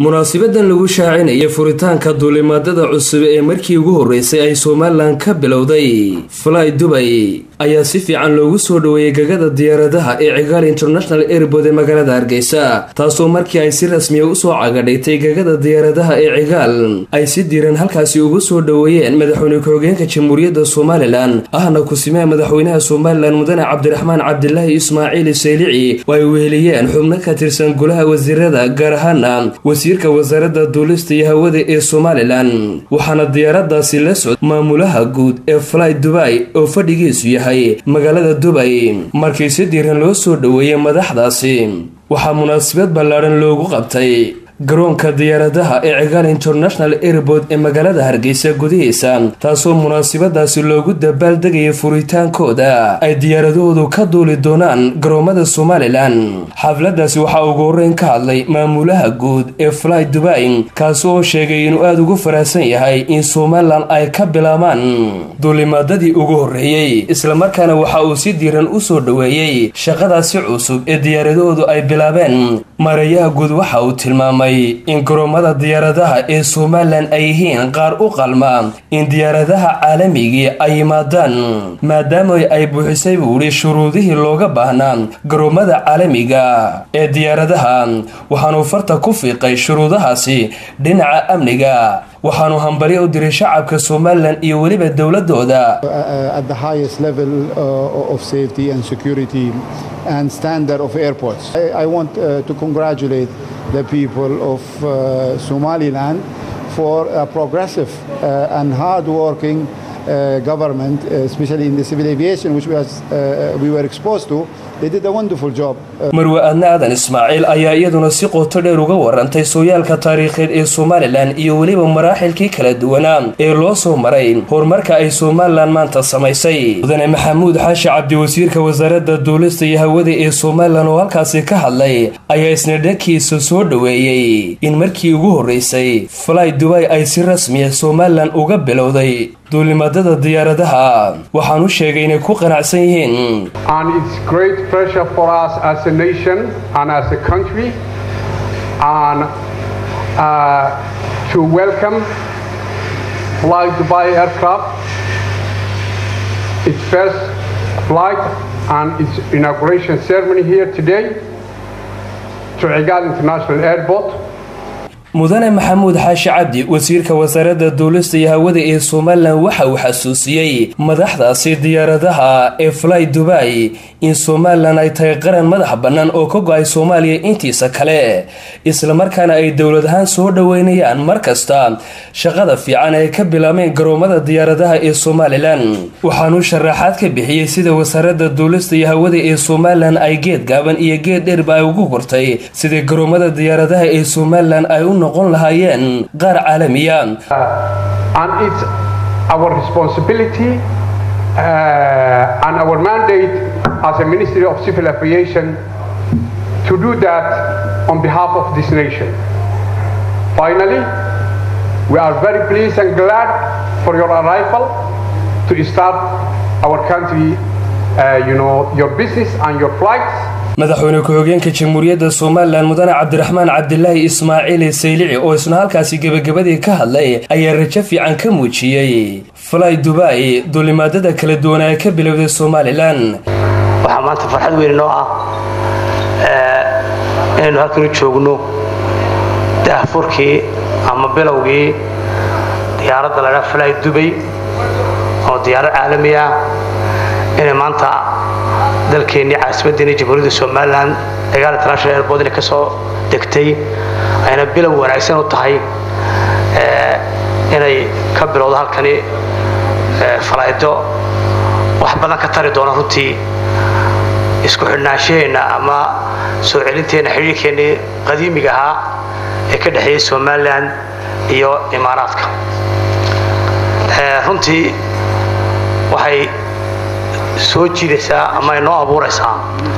munaasibadan lagu shaacinaya furitaanka duulimaadada cusub ee markii ugu horreysay ay somalilan ka bilowday fly dubay ayaa si fiican loogu soo dhoweeyey gagada diyaaradaha ee cigaal international airbood ee magaalada hargeysa taasoo markii ay si rasmiya usoo cagadhigtay gagada diyaaradaha ee cigaal ay si diiran halkaasi ugu soo dhoweeyeen madaxweyne ku-xigeenka jamhuuriyadda somalilan ahna kusimaha madaxweynaha somalilan mudane cabdiraxmaan cabdilaahi ismaaciil saylici oo ay weheliyeen xubno ka tirsan golaha wasiirada gaar ahaana wasiirka wasaaradda duulista iyo hawada ee somalilan waxaana diyaaradaasi la socda maamulaha guud ee fly dubay oo fadhigiisu yahay magaalada dubay markii si diiran loo soo dhoweeyey madaxdaasi waxaa munaasabad ballaadhan loogu qabtay garoonka diyaaradaha ee cigaal international airbood ee magaalada hargeysa gudihiisa taasoo munaasabadaasi loogu dabaaldegayay furitaankooda ay diyaaradahoodu ka duuli doonaan garoomada somalilan xafladaasi waxaa ugu horreyn ka hadlay maamulaha guud ee fly dubay kaasi oo sheegay inuu aada ugu faraxsan yahay in somalilan ay ka bilaabaan duulimaadadii ugu horreeyey islamarkaana waxa uu si diiran u soo dhoweeyey shaqadaasi cusub ee diyaaradahoodu ay bilaabeen mareeyaha guud waxa uu tilmaamay in garoomada diyaaradaha ee somalilan ay yihiin qaar u qalma in diyaaradaha caalamigii ay yimaadaan maadaama ay buuxisay buu idhi shuruudihii looga baahnaa garoomada caalamiga ee diyaaradaha waxaanuu farta ku fiiqay shuruudahaasi dhinaca amniga waxaanu hambalyo u diray shacabka somalilan iyo weliba dowladooda the people of uh, Somaliland for a progressive uh, and hard-working uh, government, especially in the civil aviation, which was, we were exposed to. They did a wonderful job. marwe aadna aadan ismaaciil ayaa iyaduna si qoto dheer uga warantay sooyaalka taariikheed ee somalilan iyo weliba maraaxilkii kala duwanaa ee loo soo maray horumarka ay somalilan maanta samaysay mudane maxamuud xaashi cabdi wasiirka wasaaradda duulista iyo hawada ee somalilan oo halkaasi ka hadlay ayaa isna dhankiisa soo dhoweeyey in markii ugu horreysay fly dubay ay si rasmiya somalilan uga bilowday duulimaadada diyaaradaha waxaan u sheegay inay ku qanacsan yihiin pressure for us as a nation and as a country and uh, to welcome Fly Dubai aircraft, its first flight and its inauguration ceremony here today to Igal International Airport. mudane maxamuud xaashi cabdi wasiirka wasaaradda duulista iyo hawada ee somalilan waxa uu xasuusiyey madaxdaasi diyaaradaha ee fly dubay in somalilan ay tahay qaran madax bannaan oo ka go-ay soomaaliya intiisa kale islamarkaana ay dowlad ahaan soo dhoweynayaan mar kasta shaqada fiican ay ka bilaabeen garoomada diyaaradaha ee somalilan waxaanuu sharaxaad ka bixiyey sida wasaaradda duulista iyo hawada ee somalilan ay geed gaaban iyo geed dheerba ay ugu gurtay sida garoomada diyaaradaha ee somalilan ay u noqon lahaayeen qaar caalamiya and it's our responsibility uh, and our mandate as a Ministry of Civil Aviation to do that on behalf of this nation. Finally, we are very pleased and glad for your arrival to start our country, uh, you know, your business and your flights. madaxweyne ku-xigeenka jamhuuriyadda somalilan mudane cabdiraxmaan cabdilaahi ismaaciil saylici oo isna halkaasi gebagabadii ka hadlay ayaa rajo fiican ka muujiyey fly dubay duulimaadada kala duwan ee ka bilowday somalilan waxaa maanta farxad weyn noo ah inaynu halkan u joogno daahfurkii ama bilowgii diyaaradda la dhaa fly dubay oo diyaarad caalami ah inay maanta dalkeennii caasimaddeennii jamhuuriyadda somalilan cigaal international airbood inay ka soo degtay ayna bilow wanaagsan u tahay inay ka bilowdo halkani falaydo wax badan ka tari doona runtii isku xidhnaanshaheenna ama soo celinteenna xidhiirkeennii qadiimiga ahaa ee ka dhexeeyey somalilan iyo imaaraadka runtii waxay soo jiidaysaa ama ay noo abuuraysaa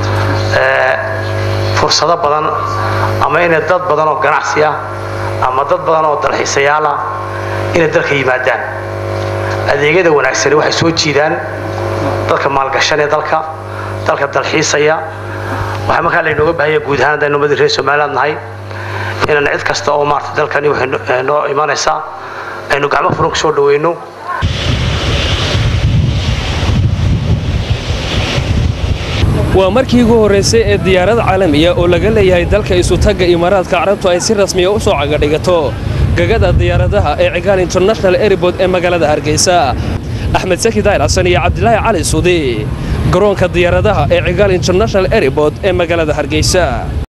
fursado badan ama inay dad badan oo ganacsiya ama dad badan oo dalxiisayaala inay dalka yimaadaan adeegyada wanaagsani waxay soo jiidaan dadka maalgashan ee dalka dalka dalxiisaya waxaa markaa laynooga baahanya guud ahaan haddaynu ummadii reer somaliland nahay inaan cid kasta oo maarata dalkani waxay noo imanaysaa aynu gacmo furan ku soo dhaweyno waa markii ugu horraysay ee diyaarad caalamiya oo laga leeyahay dalka isutagga imaaraadka carabtu ay si rasmiya u soo cagadhigato gagada diyaaradaha ee cigaal international airbood ee magaalada hargeysa axmed saki daayir xasan iyo cabdilaahi cali suudi garoonka diyaaradaha ee cigaal international airbood ee magaalada hargeysa